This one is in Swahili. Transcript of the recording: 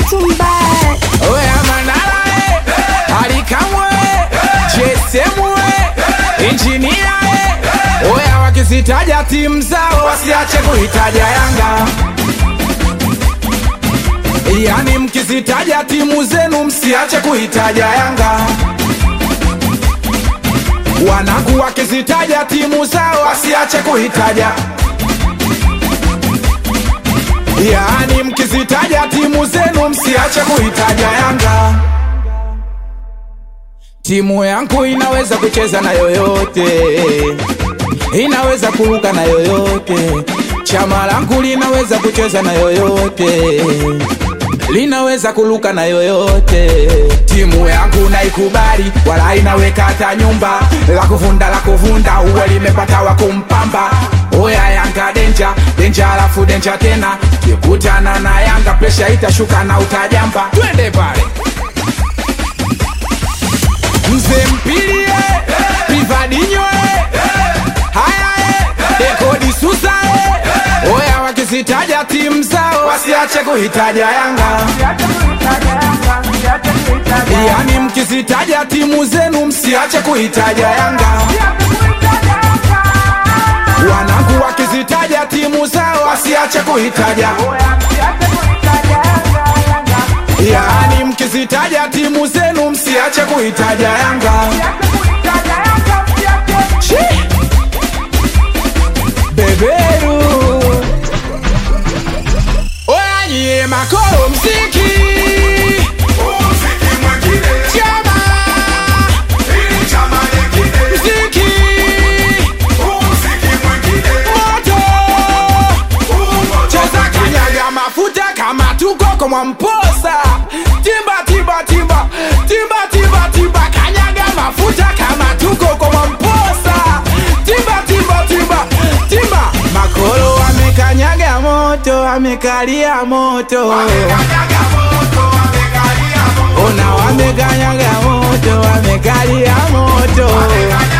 tumbaya. Oya Manara eh, Alikamwe eh, JSM eh, Engineer eh. Oya wakizitaja timu zao wasiache kuitaja Yanga. Yani mkizitaja timu zenu msiache kuitaja Yanga. Wanangu wakizitaja timu zao wasiache kuitaja Yaani mkizitaja timu zenu msiache kuitaja Yanga. Timu yangu inaweza kucheza na yoyote, inaweza kuruka na yoyote. Chama langu linaweza kucheza na yoyote, linaweza kuruka na yoyote. Timu yangu naikubali, wala inaweka hata nyumba la kuvunda la kuvunda, uwe limepata wa kumpamba. Oya Yanga denja denja, alafu denja tena, kikutana na Yanga presha itashuka na utajamba. Twende pale mzee mpilie pivadinyo haya dekodi susa oya wakizitaja timu zao wasiache kuhitaja Yanga. Yani mkizitaja timu zenu msiache kuhitaja Yanga. Wanangu wakizitaja timu zao wasiache kuhitaja Yani mkizitaja timu zenu msiache kuhitaja Yanga. Shi! Beberu Oya nyie makoro mziki Chama mziki Moto Cheza kanyaga mafuta kama tuko kwa Mwamposa Timba timba timba Timba timba timba Kanyaga mafuta kama tuko kwa Mwamposa Timba timba timba Timba Makolo amekanyaga moto Amekalia moto Ona wamekanyaga moto Wamekalia moto